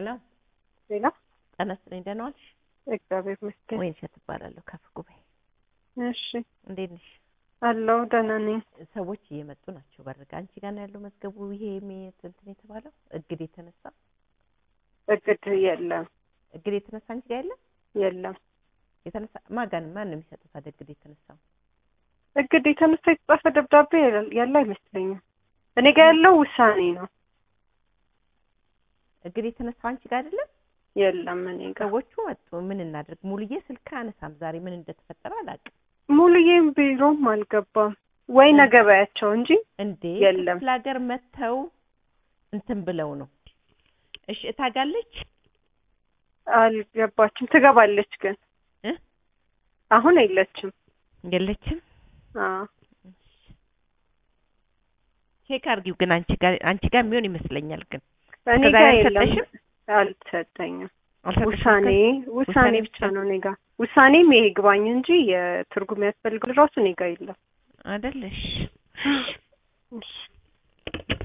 ሄሎ ሌላ ጤና ይስጥልኝ። ደህና ዋልሽ? እግዚአብሔር ይመስገን። ወይንሸት እባላለሁ ከፍ ጉባኤ። እሺ እንዴት ነሽ? አለው ደህና ነኝ። ሰዎች እየመጡ ናቸው። በርጋ አንቺ ጋር ነው ያለው መዝገቡ። ይሄ የሚ- እንትን የተባለው እግድ የተነሳ እቅድ የለም እግድ የተነሳ አንቺ ጋር የለም የለም። የተነሳ ማጋን ማን ነው የሚሰጡት? ታዲያ እግድ የተነሳው እቅድ የተነሳ የተጻፈ ደብዳቤ ያለ አይመስለኝም። እኔ ጋር ያለው ውሳኔ ነው። እግድ የተነሳው አንቺ ጋር አይደለም። የለም እኔ ጋር ሰዎቹ መጡ። ምን እናድርግ? ሙሉዬ ስልክ አነሳም። ዛሬ ምን እንደተፈጠረ አላውቅም። ሙሉዬም ቢሮም አልገባም ወይ ነገ በያቸው እንጂ እንዴ የለም። ክፍለ ሀገር መጥተው እንትን ብለው ነው። እሺ እታጋለች አልገባችም። ትገባለች ግን እ አሁን የለችም። የለችም። አዎ ቼክ አድርጊው ግን አንቺ ጋር አንቺ ጋር የሚሆን ይመስለኛል። ግን እኔ እስከ ጋር ዛሬ የለም። አልሰጠሽም? አልተሰጠኝም። አልሰጠሽም? ውሳኔ ውሳኔ ብቻ ነው እኔ ጋር ውሳኔም ይሄ ግባኝ እንጂ የትርጉም ያስፈልገው ራሱ እኔ ጋር የለም። አይደለሽ? እሺ